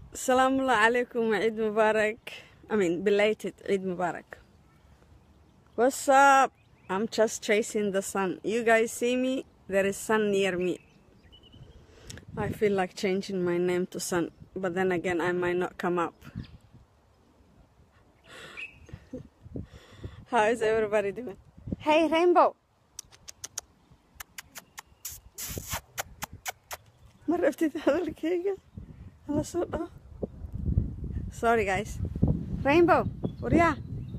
Assalamu alaikum Eid Mubarak. I mean, belated Eid Mubarak. What's up? I'm just chasing the sun. You guys see me? There is sun near me. I feel like changing my name to Sun, but then again, I might not come up. How is everybody doing? Hey, Rainbow! Ma rabtid hadalkayga? Hala soo dhaho. Sorry, guys. Rainbow, waryaa.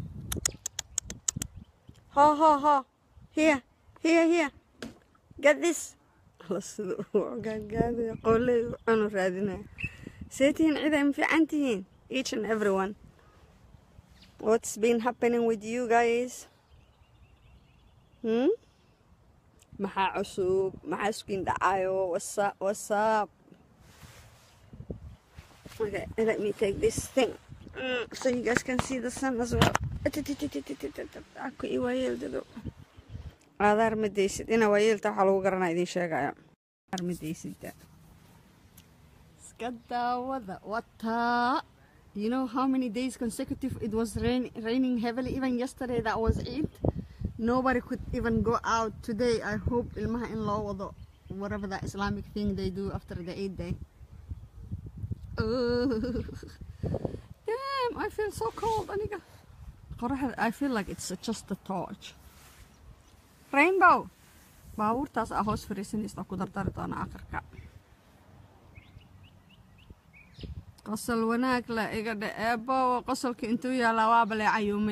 Ho, ho, ho. Here, here, here. Get this. Hala sida uu gaadgaadaya qoolley cunu raadinaya. See tihiin cid ay fiican tihiin? Each and everyone. What's been happening with you guys? Hmm? Maxaa cusub? Maxaa iskuin dhacayo? What's up? What's up? Okay, let me take this thing mm, so you guys can see the sun as well. Aku ii waayeeldado. Aadaar ma deysid. Ina waayeelta waxaa lagu garanaa idin sheegaya. Aadaar ma deysidda. Iska daawada. Wataa. You know how many days consecutive it was rain, raining heavily? Even yesterday that was Eid. Nobody could even go out today. I hope ilmaha in loo wado whatever that Islamic thing they do after the Eid day. Ugh. Damn, I feel so cold, aniga. Qoraxda, I feel like it's just a torch. Rainbow! Baabuurtaas aa hoos fariisanaysa ku dardari doona aqarka. qosol wanaag la iga dhe eebo qosolka intuu yaalaa waa balee cayuume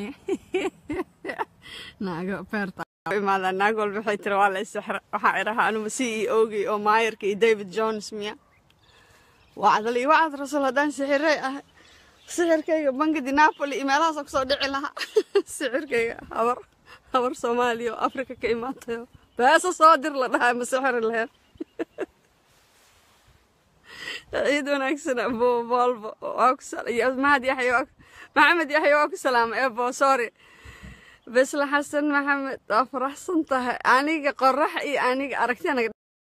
naago beerta imaada naag walba waxay tiri waa la isixra waxaa idhaha anuba c e ogii oo maayarka iyo david jones miya wacdal iyo wacad rasul haddaan sixiray ah sixirkayga bangadi napoli iyo meelahaasoo kusoo dhici lahaa sixirkayga habar habar soomaaliya oo afrika ka imaatayo beeso soo dir la dhahaa ma sixiri laheyn ciid wanaagsan abo volvo waa ku mahad yaxya waa maxamed yaxya waa ku salaamay ebo sorry besla xasan maxamed waa faraxsan tahay aniga qorax iyo aniga aragti anaga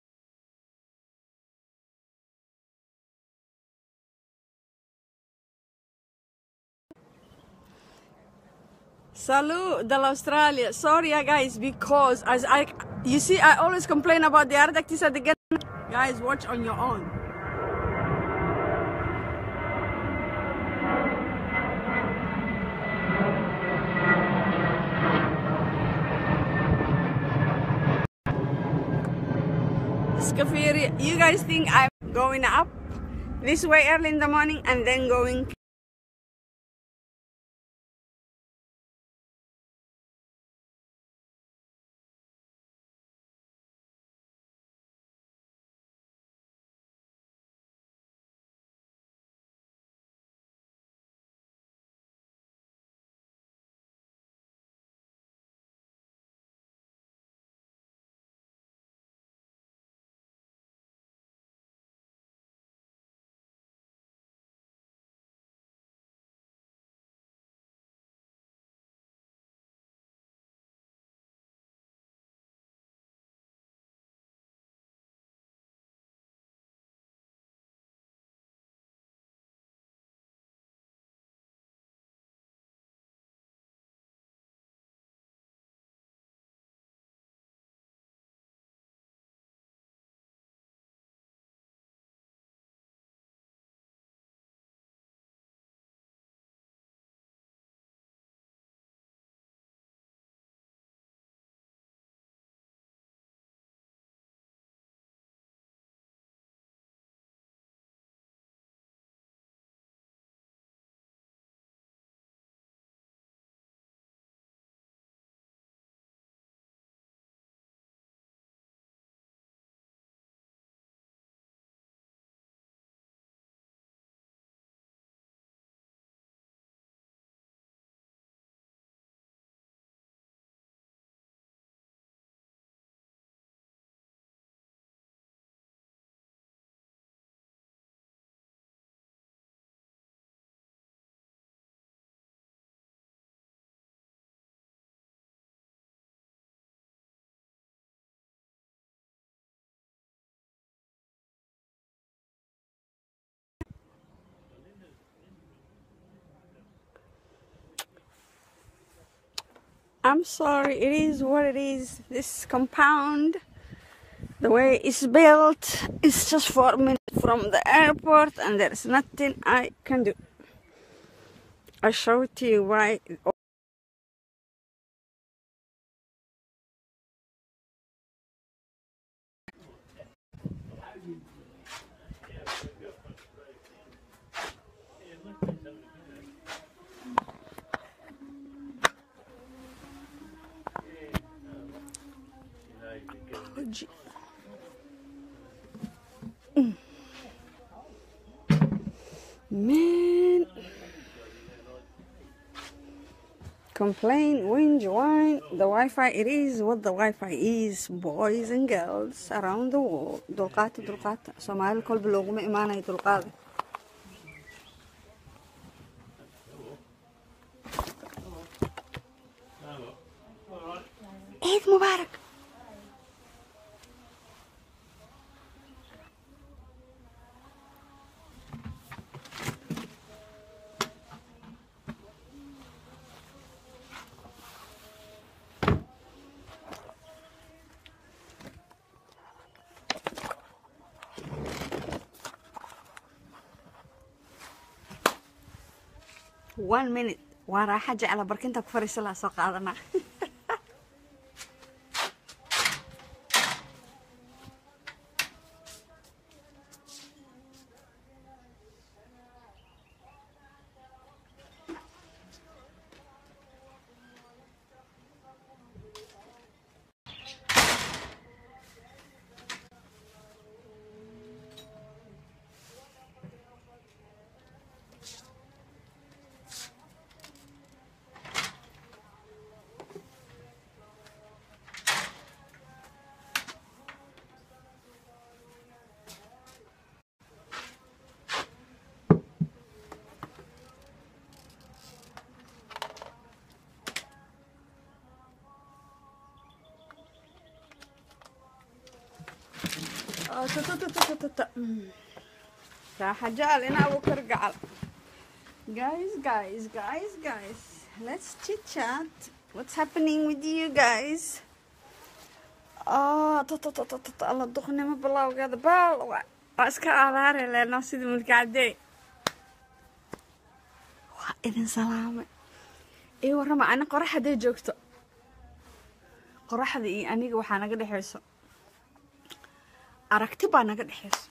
Salud del Australia. Sorry, yeah, guys, because as I, you see, I always complain about the Ardactis at the get. Guys, watch on your own. Scafiri, you guys think I'm going up this way early in the morning and then going I'm sorry. It is what it is. This compound, the way it's built, is just four minutes from the airport, and there's nothing I can do. I show it to you why. Oh, gee. Mm. Man. Complain, whinge, whine. The Wi Fi, it is what the Wi Fi is, boys and girls around the world. Dulqaata, dulqaata. Soomaali kolba looguma imaanayo dulqaada. Eid Mubarak. one minute waa raaxa jecla barkinta ku fariisa laa soo qaadanaa Oh, tu- tu- tu- tu- tu- tu- tu. Mm. raaxa jecel ina abukar gacal guys guys guys guys let's chit chat what's happening with you guys oh tu- tu- tu- tu- tu- tu. alla duqnimo bilowgeeda baal waa waa iska aadaari leeno sidii mulki cadey waa idin salaamay ii warrama ani qorax hadday joogto qoraxda iyo aniga waxaa naga dhexayso aragti baa naga dhexayso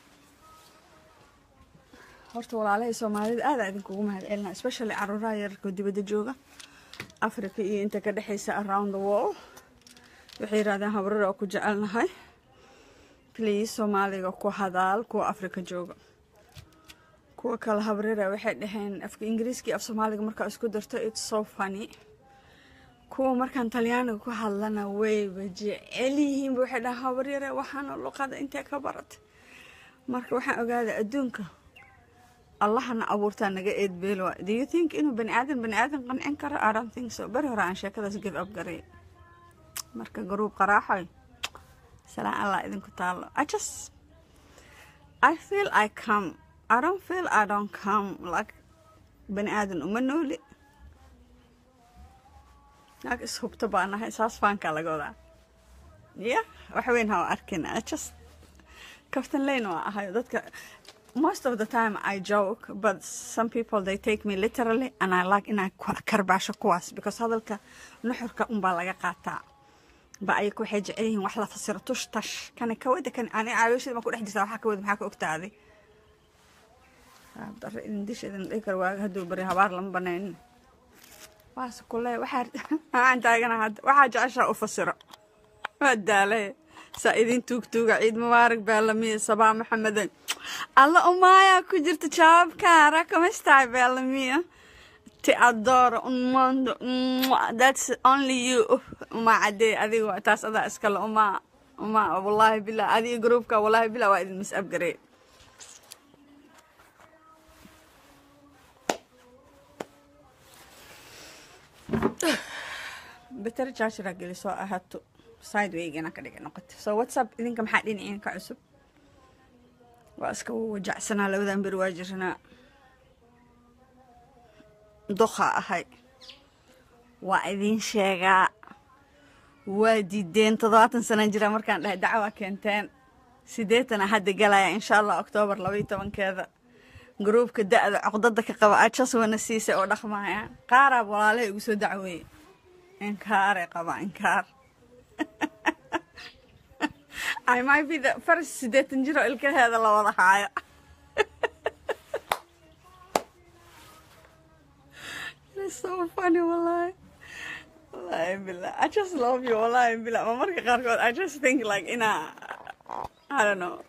horta walaalahay soomaalida aada idinkugu mahadcelina especially caruuraha yararkoo dibadda jooga africa iyo inta ka dhexaysa around the world waxay yidhahdeen habrada oo ku jecelnahay please soomaaliga ku hadaal kuwa africa jooga kuwa kale habrara waxay dhaheen afka ingiriiska iyo af soomaaliga markaa isku darto it's so funny kuwa markaan talyaaniga ku hadlana wayba jecel yihiinba waxay dhaha habaryare waxaana luqada intee ka baratay marka waxaan ogaaday adduunka allahana abuurtaa naga eedbeel waa do you think inuu bani aadan bani aadan qancin karo i don't think so beri hore aan sheekadaas give up garay marka garuub qaraaxoy salaan allah idinku taalo i just i feel i come i don't feel i don't come like bani aadan uma nooli naag ishubto baa nahay saas faankaa laga wadaa ya wax weyn ha arkin I just kaftan leyn waa ahayo dadka most of the time I joke but some people they take me literally and I like inaan ku- karbaasho kuwaas because hadalka nuxurka unbaa laga qaataa ba ayaku waxay jecel yihiin wax la fasiro tush tash kana kawada kan ani caawiishada ma ku dhex jirtaa waxaa kawada maxaa ka ogtaaday dare idin dish idin dhihi karo waaga hadduu bari habaar lama banaynin waas kule waxaa waxaan taagana hadda waxaa jeceshaa u fasiro waa daalay saa idin tuugtuuga ciid mubaarak beelamiya sabaa maxamedan alla umaayaa ku jirta jawaabkaara kamastahay beelamiya ti adoro un mondo Mwah. that's only you uma cadee adiga taas adaa iskale uma uma wallaahi billah adiga groupka wallaahi billah waa idin mis-abgaree better chargera gelisoo ahaato sidewaygana ka dhiga noqoto so whatsapp idinka maxaa dhinaciin ka cusub waa iska wajacsanaa labadan beri waa jiranaa doqa ahay waa idin sheegaa waa diideen toddobaatan sanaan jira markaan dhahay dacwaa keenteen siddeetana hadda galaya insha allah oktoobar labaiyo tobankeeda gruubka da-da coqdada ka qaba ajas wana siisay oo dhaqmaya qaaraab walaalaha igu soo dacweeye inkaaray qaba inkaar I might be the first siddeetan jiro ilkaheeda la wada haayo It's so funny wallahi wallahi billah I just love you wallahi billah ma marka qaarkood I just think like ina I don't know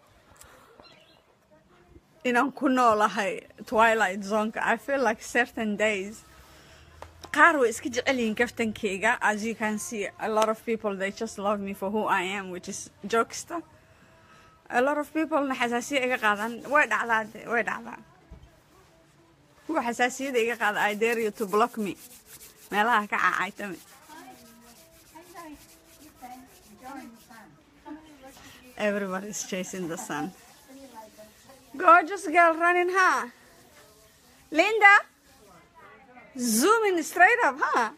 inaan ku noolahay twilight zoneka I feel like certain days qaar way iska jecel yihiin kaftankeyga as you can see a lot of people they just love me for who I am which is jokester a lot of people na xasaasiya iga qaadan way dhacdaa de way dhacdaa kuwa xasaasiyada iga qaada I dare you to block me meelaha ka caacaytame everybody is chasing the sun gorgeous girl running huh Linda zooming straight up huh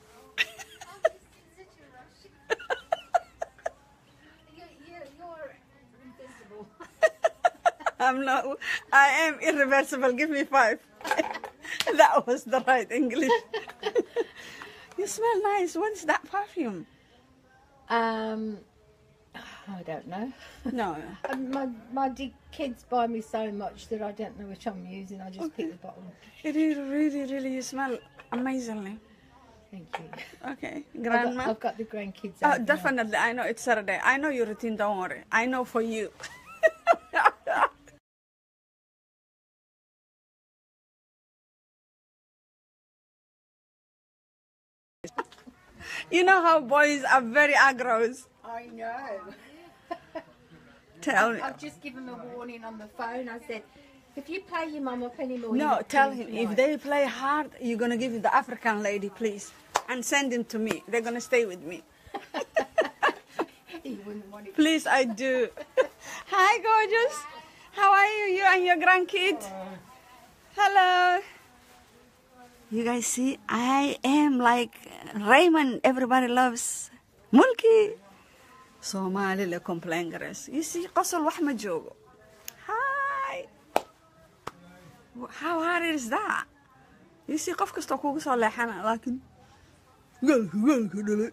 I'm not. I am irreversible. Give me five. that was the right English. you smell nice. What's that perfume? Um, I don't know. No. Um, my my d- kids buy me so much that I don't know which I'm using. I just pick the bottle. It is really, really. You smell amazingly. Thank you. Okay, I've grandma. got, I've got the grandkids. Oh, out now. definitely. I know it's Saturday. I know your routine. Don't worry. I know for you. you know how boys are very aggros. I know. Tell me. I've just given them a warning on the phone. I said, if you pay your mum up any more, No, tell him if they play hard, you're gonna give it the African lady, please, and send him to me. They're gonna stay with me. he wouldn't want it. Please, I do. Hi, gorgeous. How are you? You and your grandkid? Hello. You guys see, I am like Raymond. Everybody loves Mulki. Somali le complain gares. You see, qosol wax ma joogo. Hi. How hard is that? You see, qof kastoo kugu soo leexana, laakiin gaalka gaalka dhalay.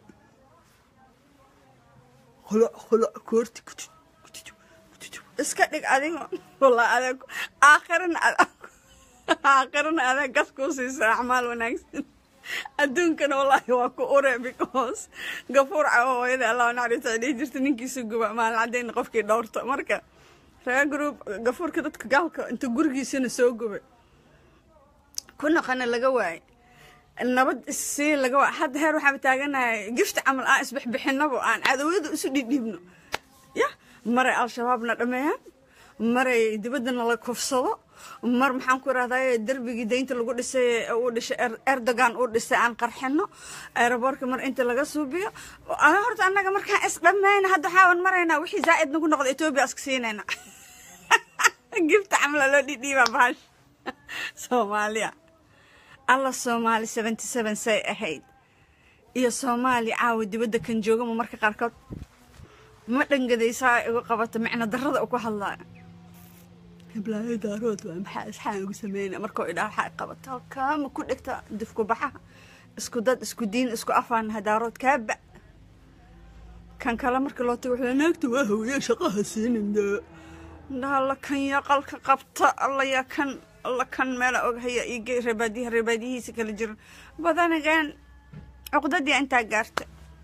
khulac khulac koorti kutut kutut kutut. iska dhig adigo walaa adag aakhirana adag aakhirana adag gas kuu siisa acmaal wanaagsan adduunkana wallaahi waa ku ure because gafuur cawo hooyada allah naxariista ay dhihi jirta ninkiisa guba maalin cadayna qofkii dhowrto marka reer group gafuurka dadka gaalka inta gurigiisana soo gubay ku noqona laga waayay nabad issii laga waa hadda heer waxaan taaganahay gifta camal aan isbixbixinabo aan cadowada isu dhidhiibno ya maray al-shabaabna dhameeyaan maray dibaddana la kufsado mar maxaan ku irahdaa derbigii daynta lagu dhisay uu dhisay erdogan uu dhisay aan qarxino aeroboortka mar inta laga suubiyo ana horta annaga markaan is dhammayna hadda waxaaban maraynaa wixii zaa'id nagu noqda etoobiya iska siinayna gifta camla loo dhidhiibaa bahash soomaaliya alla soomaali seventy seven say ahayd iyo soomaali caawa dibadda kan joogama marka qaarkood ma dhangadaysaa igu qabata micno darrada uku hadlaayo hiblaayo daarood waa maxaa isxaan ugu sameyna markuu idhaa waxaa qabata halkaama ku dhigta difku baxaha isku dad isku diin isku afaan hadaarood kaaba kan kale marka loo tago wuxuu naagta waa hawye shaqaha siinin dee alla kan yaa qalka qabta alla yaa kan alla kan meela oghaya iyo reebaadiyaha reebaadiyihiisa kala jiran badanageen cuqdadii intaa gaarta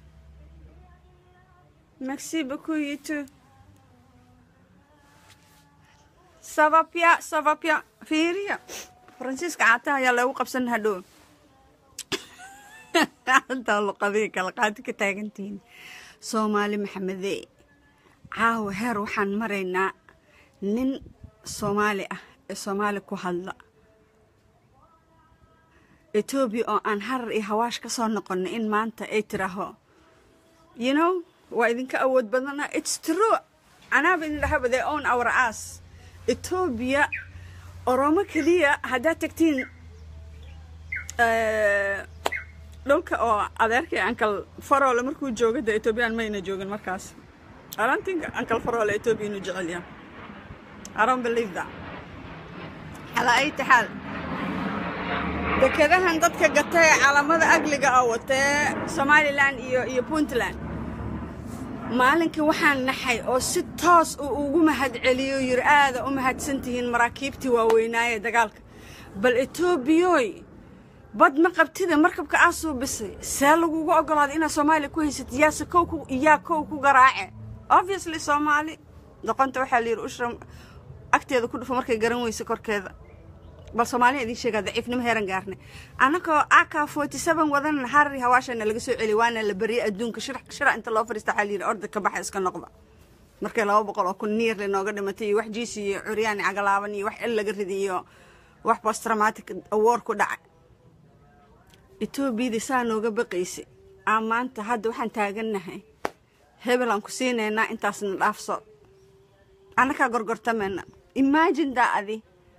merci beaucoup you too ça va bien ça va bien fiiriya faransiiska caataha ayaa loogu qabsan hadhow intaa luqadihii kala qaadi ka taagantihiin soomaali maxamedee caawa heer waxaan maraynaa nin soomaali ah ee soomaali ku hadla etoobiya oo aan harar iyo hawaash ka soo noqonay in maanta ay tiraaho you know waa idinka awood badana its true anaaba idin dhahaba they own our ass etoobiya oromo keliya haddaad tagtiin dhulka oo adeerkay ankal faroole markuu jooga de etoobiyaan mayna joogin markaas I don't think ankal faroole etoobiya inuu jecel yahay I don't believe that calaa ay taxaal dekedahan dadka gata ee calaamada agliga ah watee somalilan iyo iyo puntland maalinkii waxaan naxay oo si toos uu ugu mahadceliyo yiri aada u mahadsan tihiin maraakiibtii waaweynaaye dagaalka bal etoobiyoy bad ma qabtida markabka aa suubisay see lagugu ogolaaday inaad soomaaliya ku haysatid yaase kow ku yaa kow ku garaace obviously soomaali doqonta waxaa la yidhi ushra agteeda ku dhufo markay garan weyso korkeeda bal soomaaliya idiin sheegaa daciifnimo heeran gaarnay annagoo aka forty seven wadan harari hawaashana laga soo celiy waana la beriyay adduunka shira shira inta loo fadhiista waxaa la yidhi orda ka baxa iska noqda markay laba boqol oo kun niir linooga dhimatay iyo wax jiisi iyo curyaani cagalaaban iyo wax il laga riday iyo wax postraumatic award ku dhacay etoobiyadii saa nooga baqaysay aa maanta hadda waxaan taagannahay hebel aan ku siinaynaa intaasna dhaafso annakaa gorgortamayna imagine daa adi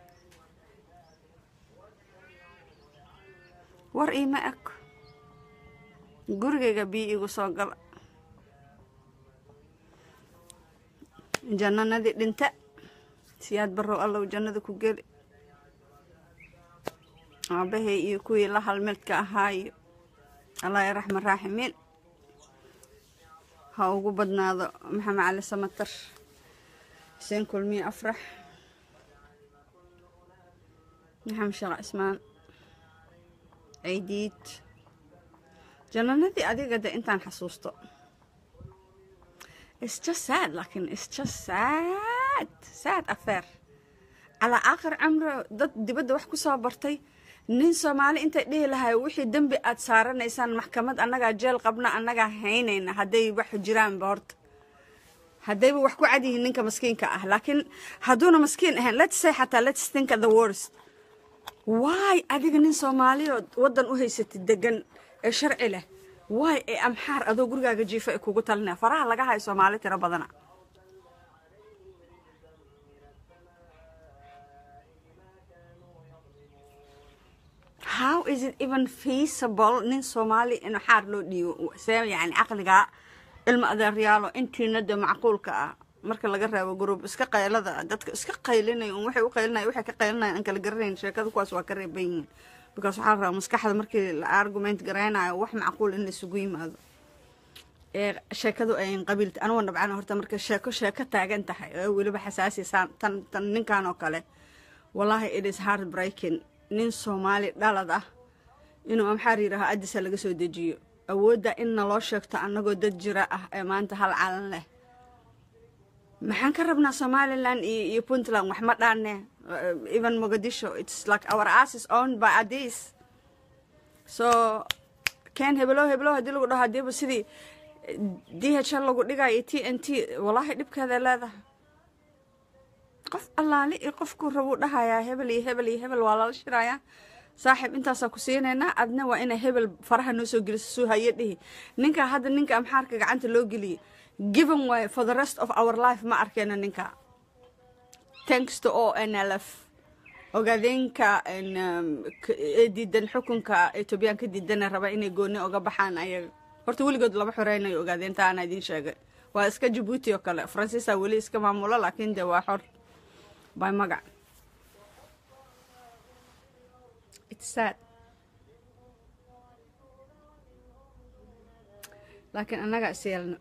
war iima eg gurigayga biyo igu soo gala jannanadii dhinta siyaad barrow allow jannada ku geli aabahay iyo kuwii la halmeedka ahaa iyo allah ya raxman raaximiin ha ugu badnaado maxamed cali samatar xuseen kulmiye afrax maxamed sheekh cismaan ciidiid jannanadii adiga de intaan xasuusto it's just sad laakiin it's just sad sad affair calaa aakhir camro dad dibadda wax ku soo bartay nin soomaali intay dhihi lahay wixii dembi aad saaranaysaan maxkamad annagaa jeel qabna annagaa haynayna hadday wax jiraanba horta haddayba wax ku cad yihiin ninka maskiinka ah laakiin hadduuna maskiin ahayn let's say xataa let's think of the worst waay adiga nin soomaaliyood waddan u haysatid degan ee sharci leh waay ee amxaar adoo gurigaaga jiifa ee kugu talinaya faraha laga hayo soomaali tiro badana how is it even feasible nin soomaali in xaar loo dhiibo see yani caqligaa ilma adeeryaalo intiina de macquulka ah marka laga reebo group iska qaylada dadka iska qaylinaya un waxay u qaylinaya waxay ka qaylinaya aan kala garanayn sheekada kuwaas waa ka reeban yihiin because waxaa la rabaa maskaxda markii la argument garaynayo wax macquul in la isugu yimaado ee sheekadu ayn qabiilta anugu nabcana horta marka sheeko sheeko taagan tahay oo weliba xasaasi saan tan tan ninkan oo kale wallahi it is hard breaking nin soomaali dhalad ah inuu amxaar yidhaaho addisa laga soo dejiyo awoodda in naloo sheegto annagoo dad jira ah ee maanta hal calan leh maxaan ka rabnaa somaliland iyo iyo puntland wax ma dhaane even mogadisho it's like our ass is owned by addis so ken hebelo hebelo haddii lagu dhaho hadiiba sidii d h l lagu dhigayo t n t wallahi dhibkeeda leedahay qof allaali iyo qofkuu rabuu dhahayaa hebel iyo hebel iyo hebel waa lala shirayaa saaxiib intaasaa ku siinaynaa adna waa inay hebel faraha noo soo geliso suu haye dhihi ninkaa hadda ninka amxaarka gacanta loo geliyay given way for the rest of our life ma arkeyno ninka thanks to o n l f ogaadeenka ee diidan xukunka etoobiyaan ka diidana raba inay gooni oga baxaan ayaga horta weligood lama xoreynayo ogaadeenta ana idiin sheegay waa iska jabuuti oo kale faransiisa weli iska maamulo laakiin de waa xor by magac it's sad laakiin annaga is yeelno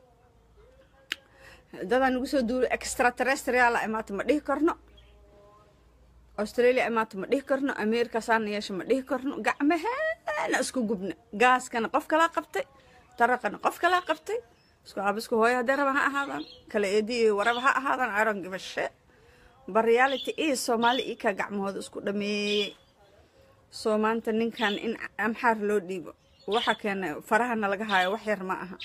dadaa nagu soo duulay extraterrestriala imaata ma dhihi karno australia imaata ma dhihi karno america saana yeesha ma dhihi karno gacmaheena isku gubna gaaskana qof kalaa qabtay taraqana qof kalaa qabtay isku aabisku hooyo haddee raba ha ahaadaan kala eedi iyo waraba ha ahaadaan iron give a shit but reality is soomaali ii kaa gacmahooda isku dhameeyey soo maanta ninkan in amxaar loo dhiibo waxa keenay farahana laga haayo wax yar ma aha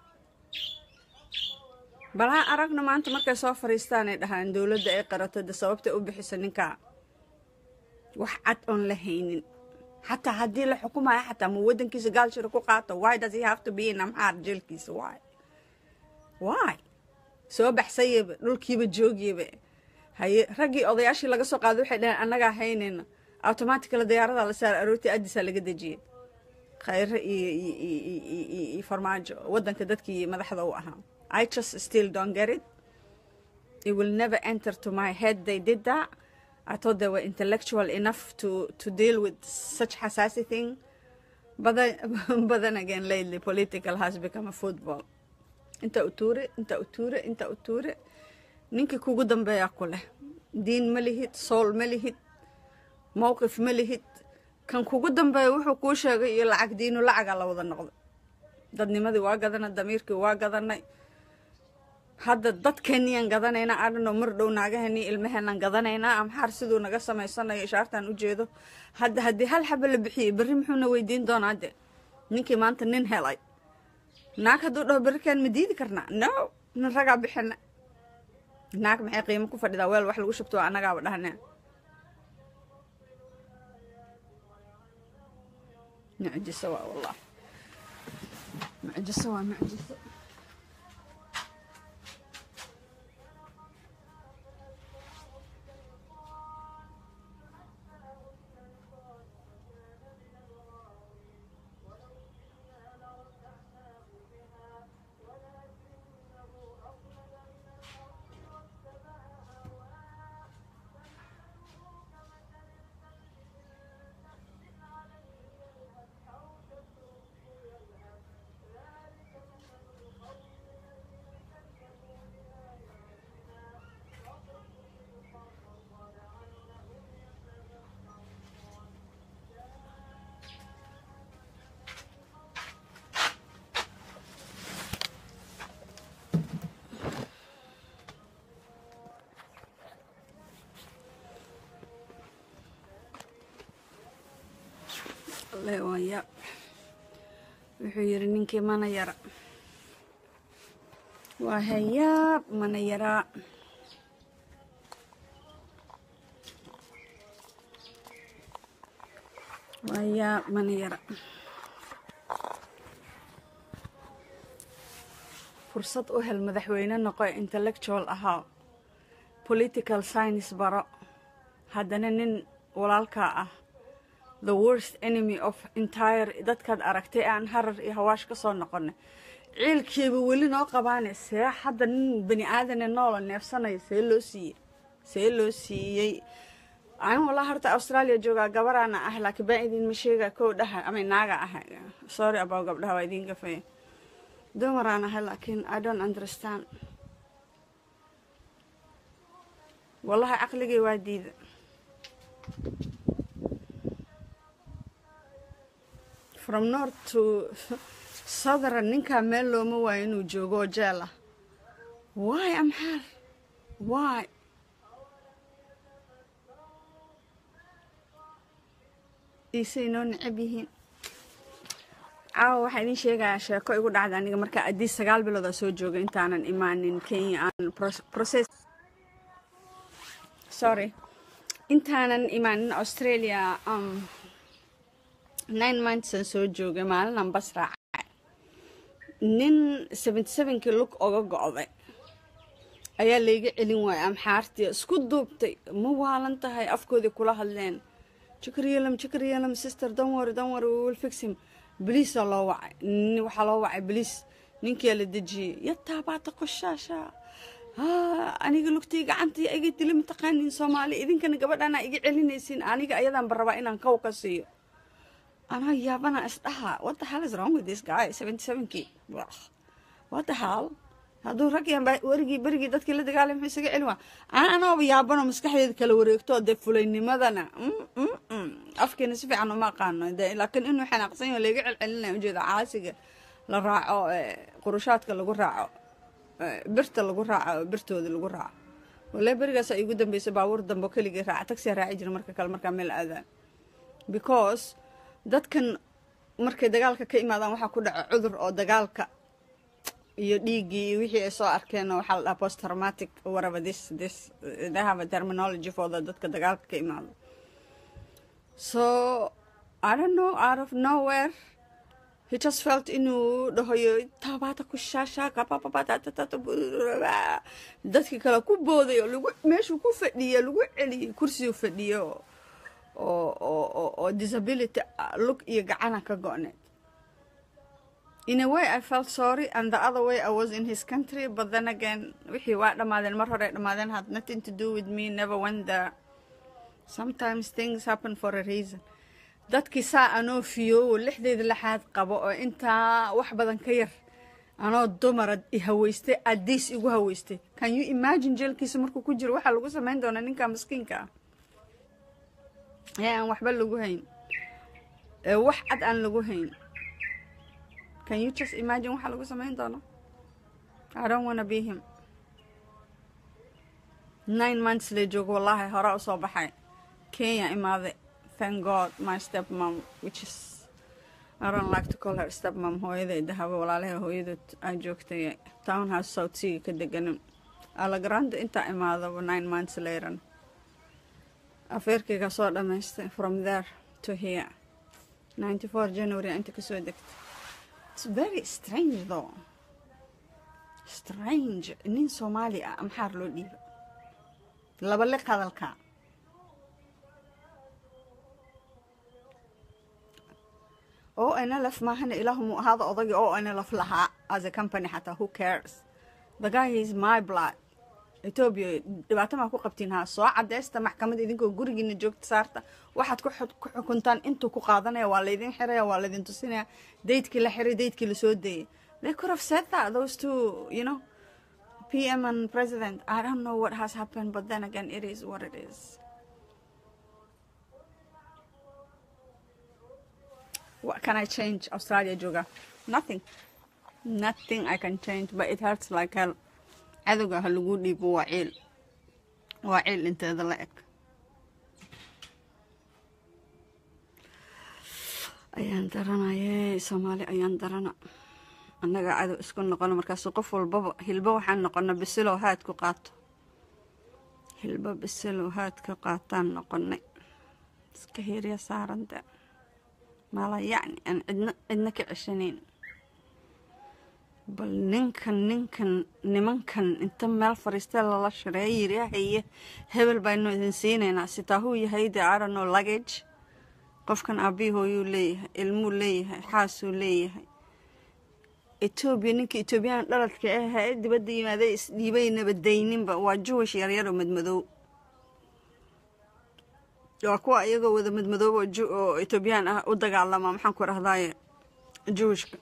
balaa aragna maanta markay soo fariistaan ay dhahaan dowladda ay qarato de sababtay u bixisa ninkaa wax cad oon la haynin xataa haddii la xukumayo xataa ma wadankiisa gaalshira ku qaato why does he have to be in amxaar jeelkiisa why why soo baxsayaba dhulkiiba joogiyaba haye raggii odayaashii laga soo qaaday waxay dhaheen annagaa haynayna automaticala diyaaradaa la saara aroortii addisaa laga dejiyay khayre iyo iyo- iyo- iyo- iyo- iyo farmaajo waddanka dadkii madaxda u ahaa i just still don't get it it will never enter to my head they did that i thought they were intellectual enough to to deal with such hassasy thing but then, but then again lately political has become a football inta u tuure inta u tuure inta u tuure ninkii kugu dambeeyaa ku leh diin ma lihid sool ma lihid mowqif ma lihid kan kugu dambeeya wuxuu kuu sheegay iyo lacag diinu lacagaa la wada noqdo dadnimadii waa gadanay damiirkii waa gadanay hadda dadkeenniyaan gadanaynaa adhano mar dhow naagaheenii ilmaheenaan gadanaynaa amxaar siduu naga samaysanayo ishaartaan u jeedo hadda haddii hal xaba la bixiyey berri muxuuna weydiin doonaa de ninkii maanta nin helay naag hadduu dhaho berrikaan ma diidi karnaa no nin ragaa bixina naag maxay qiimo ku fadhidaa weel wax lagu shubto waa annagaaba dhahnee mucjiso waa wallah mucjiso waa mucjiso alle waa yaab wuxuu yidhi ninkii mana yara waa hayaab mana yaraa waa yaab mana yara fursad u hel madaxweyne noqo intellectual ahaa political science baro haddana nin walaalkaa ah the worst enemy of entire dadkaad aragtay aan harar iyo hawaash ka soo noqonay ciilkiiba weli noo qabaane see hadda nin bani aadane noola neefsanaya see loo siiyey see loo siiyey aan walaa horta australia joogaa gabaraana ah laakiin baan idinma sheega kow dhaha ama naaga ah sorry about gabdhaha waa idin gafaya dumaraan ahay laakiin i don't understand wallahi caqligay waa diida from north to southern ninkaa meel looma waayo inuu joogo oo jeel ah why amxaar why iisay noo necab yihiin caawa waxaa idin sheegayaa sheeko igu dhacda aniga markaa addii sagaal bilood aa soo jooga intaanan imaanin kenya aan process sorry intaanan imaanin australia um, nine months aan soo joogay maalinaan bas raacay nin seventy sevenkii lug oga go'day ayaa layga celin waayay amxaartii isku duubtay ma waalan tahay afkoodii kula hadleen jikriyelam jikriyelam sister danwari danwari will fix him boliisaa loo wacay waxaa loo wacay boliis ninkiyaa la dejiyey yataabaata qoshaasha aniga lugtii gacantii iga dili mataqaaniin soomaali idinkana gabadhaana iga celinaysiin aniga ayadaanba rabaa inaan kow ka siiyo anaa yaabana isdhaha what the hell is wrong with this guy seventy sevenkii what the hell hadduu rag yan werigii berigii dadkii la dagaalay muxuu isaga celin waa ana anooba yaabano maskaxdeeda kala wareegto dee fulaynimadana afkeena si fiican uma aqaano de laakiin inuu xanaaqsan yaho layga celcelinaya ujeeda caasiga la raaco qurushaadka lagu raaco birta lagu raaco birtooda lagu raaco wallahi berigaas igu dambeysay baabuur dambe keligii raaca tagsiya raaci jira marka kale markaa meel aadaan because dadkan markay dagaalka ka imaadaan waxaa ku dhaca cudur oo dagaalka iyo dhiiggii iyo wixii ay soo arkeen waxaa la dhaha post traumatic whatever this this they have a terminology for the dadka dagaalka ka imaado so I don't know out of nowhere he just felt inuu dhahoyo tabaata ku shaashaaka dadkii kale ku booday oo lagu meeshuu ku fadhiya lagu celiyey kursigu fadhiyo oo oo oo disability lug iyo gacana ka go-need in a way I felt sorry and the other way I was in his country but then again wixii waa dhammaadeen mar hore dhammaadeen had nothing to do with me never went there sometimes things happen for a reason dadkii saa anoo fiyowo lixdeeda lixaad qabo oo intaa wax badan ka yar anoo dumara i haweystay adiis igu haweystay can you imagine jeelkiisa markuu ku jiro waxaa lagu samayn doonaa ninka maskiinka ah ee aan waxba lagu hayn ee wax cad aan lagu hayn can you just imagine waxaa lagu samayn doono i don't wanna be him nine months lee joogo wallaahi hore usoo baxay kenya imaaday thank god my step mom which is I don't like to call her step mom hooyaday dahabo walaalaha hooyadood aa joogtay townhouse south sea ka deganin alagrande intaa imaadaba nine months later afeerkayga soo dhamaystay from there to here ninety four january inta kasoo degtay it's very strange though strange nin soomaali ah maxaar loo dhiiba laba liq hadalka oo nlf maahana ilaahumu ahaada odagii oo nlf lahaa as a company xataa who cares the guy is my blood etoobiya dhibaato maa ku qabtiin haa soo cadeysta maxkamad idinkoo gurigiina joogta saarta waxaad ku xukuntaan intuu ku qaadanaya waa laydin xiraya waa laydin tusinaya daydkii la xiray daydkii lasoo dayay they could have said that those two you know pm and president i don't know what has happened but then again it is what it is what can I change? Australia jooga nothing nothing I can change but it hurts like hell cadowga ha lagu dhiibo waa ciil waa ciil inteeda la eg ayaan daranaye soomaali ayaan darana annaga cadow isku noqono markaasu qof walbaba hilbo waxaan noqona bisilow haad ku qaato hilbo bisilow haad ka qaataan noqonay iska hiirya saaranta mala yacni aan cidna cidna ka ceshanayn bal ninkan ninkan nimankan inta meel fariistee lala shireeya yiri haye hebel baynu idin siinaynaa sitaa huu yahay de arano luggage qofkan aabbihi hooyuu leeyahay ilmuu leeyahay xaasuu leeyahay etoobiya ninka etoobiyaan dhaladka ahaa ee dibadda yimaaday isdhiibay nabadayninba waa juwish yaryaro madmadow waa kuwa iyagoo wada madmadoob oo etoobiyaan ah u dagaalama maxaan ku dhahdaaye juwishka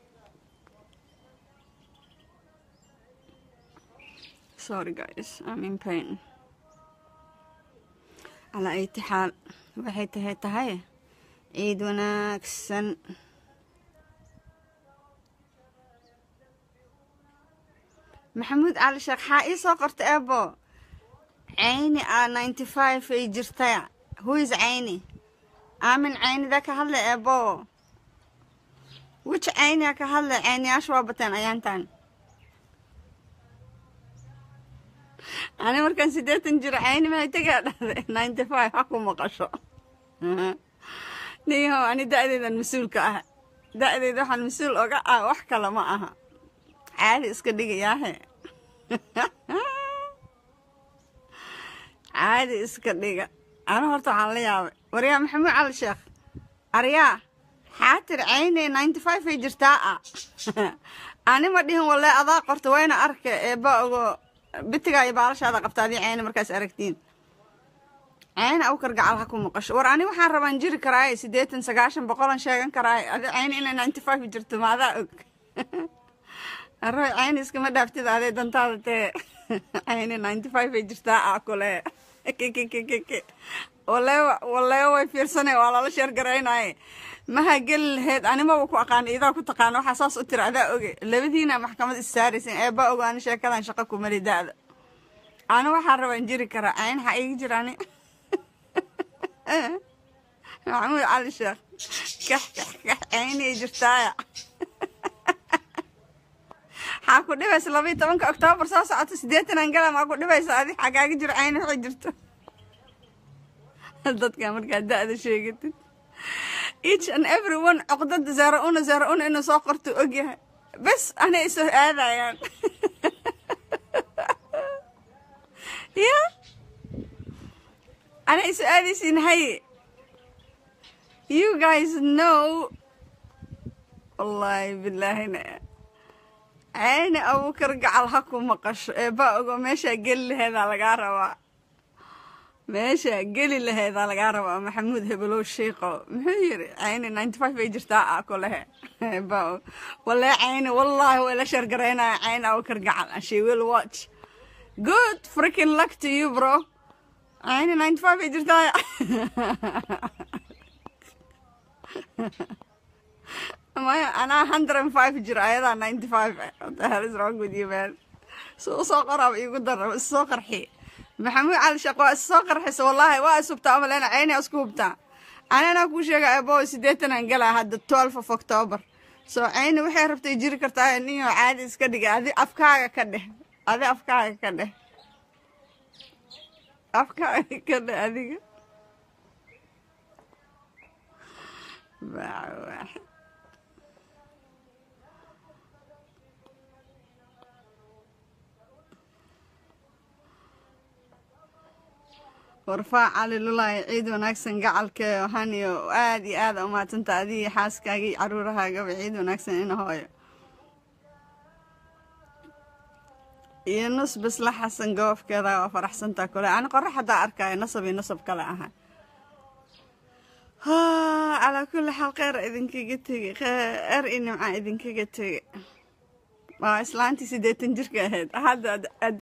sorry guys I'm in pain calaa ayti xaal waxay tahay tahay ciid wanaagsan maxamuud cali sheekh xaa ii soo qorta eebo cayni a ninety five ay jirtaya huis cayni aamin caynida ka hadla eebo wich caynia ka hadla cayniyaasha waa bateen ayaantan ani markaan siddeetan jiro cayni mahay tegaa dhahday ninety five ha ku maqasho niyahow ani da-deedan mas-uulka ah da-deeda waxaan mas-uul oga ah wax kale ma aha caadi iska dhigayaahe caadi iska dhiga anu horta waxaan la yaabay waryaa maxamuud cali sheekh aryaa xaatir cayne ninety five ay jirtaa ah ani ma dhihin walle adaa qorta wayna arka eeba ogo bitigaa iyo baalashaada qabta adii cayne markaas aragtiin cayne awkar gacal ha ku maqasho war ani waxaan rabaan jiri karaaye siddeetan sagaashan boqolan sheegan karaaye adi cayne inay ninety five jirto maadaa og arroy cayne iskama dhaaftid adee dantaada tee cayne ninety five ay jirtaa ah kule kkkkk waleewa waleewa way fiirsanay waa lala sheer garaynaye maha geli lahayd animaba ku aqaan idaa ku taqaana waxaa saas u tira adaa oge labadiina maxkamad issaaraysin eeba ogo ani sheekadan shaqa kumali da-da ani waxaan rabaan jiri karaa cayn waxaa iga jira ani maxamuud cali sheekh kax kax kax caynay jirtaaya maxaa ku dhibaysa labaiyo tobanka oktoobar soo socota siddeetanaan gala maa ku dhibaysa adi xagaaga jiro cayni waxay jirto dadka markaa da-da sheegatid each and every one coqdada zaara una zaara una inuu soo qorto ogyahay bes anay isoo aadayaan ya anay isoo aadaysiin haye you guys know wallaahi bilaahina cayni abuukar gacal ha ku maqasho ee baa ogo meeshaa geli laheedaa lagaa rabaa meeshaa geli laheedaa lagaa rabaa maxamuud hebelow shiiqo muxuu yiri cayni ninety five ay jirtaa ah kulehe baa walee cayni wallaahi way la sheergaraynaya cayni abuukar gacal and she will watch good freaking luck to you bro cayni ninety five ay jirtaa maya anaa hundred and five jir ayadaa ninety five what the hell is wrong with you man si usoo qoraaba iigu dara issoo qarxi maxamuud cali shaq waa issoo qarxisa wallaahi waa ishubtaa amalena cayni isku hubtaa anana kuu sheega ebo sideetan aan galaa hadda twelve of october so cayni waxay rabtay jiri kartaa ninyo caadi iska dhiga adi afkaaga ka dheh adi afkaaga ka dheh afkaaga ka dheh adiga baa warfaac cali lulaahi ciid wanaagsan gacalka haniyo aada iyo aada umahadsanta adigii xaaskaaga iyo caruurahaagaba ciid wanaagsan ina hooyo iyo nus bisla xasan goobkeeda waa faraxsantaa kole ani qorax haddaa arkaayo nasab iyo nasab kale aha calaa kulli xaal kheyr idinkaga tegey kheyr iyo nimca idinkaga tegey waa islaantii siddeetan jirka ahayd hadda